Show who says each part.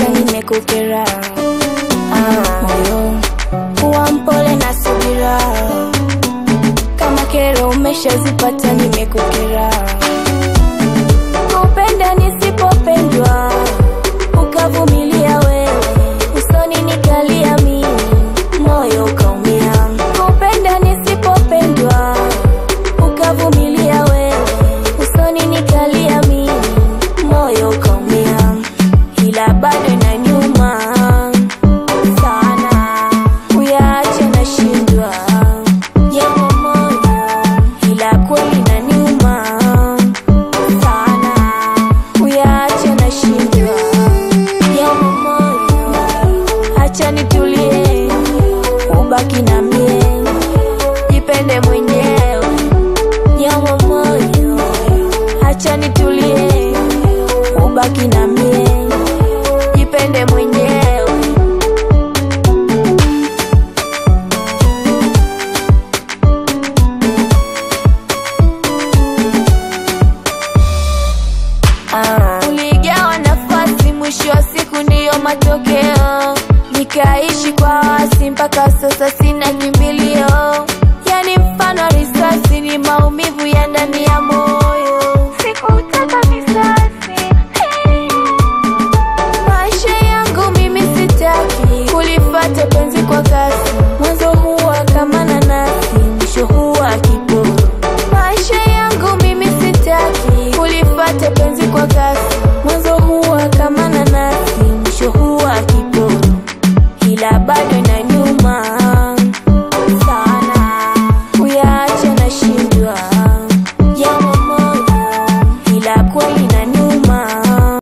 Speaker 1: nimezipata nimekukera. Ah, moyo kuwa mpole na subira, kama kero umeshazipata nimekukera. Kupenda nisipopendwa, ukavumilia wewe, usoni nikalia mimi, moyo ukaumia. Kupenda nisipopendwa, ukavumilia wewe, usoni nikalia mimi, moyo ukaumia, ila bado inaniuma sana, kuyaacha nashindwa, japo moyo, ila kweli inaniuma sana, kuyaacha nashindwa, japo moyo, acha nitulie, ubaki na mie, jipende mwenyewe, japo moyo, acha nitulie, ubaki na mie, jipende mwenyewe. Ah. Uligawa nafasi, mwisho wa siku ndiyo matokeo. Nikaishi kwa wasi mpaka sasa sina kimbilio, yani mfano wa risasi ni maumivu ya ndani ya moyo. Sikutaka visasi maisha yangu mimi sitaki kulifata penzi kwa kasi, mwanzo huwa kama nanasi, mwisho huwa kiporo. Maisha yangu mimi sitaki kulifata penzi kwa kasi, mwanzo huwa kama nanasi, mwisho huwa kiporo, ila bado inaniuma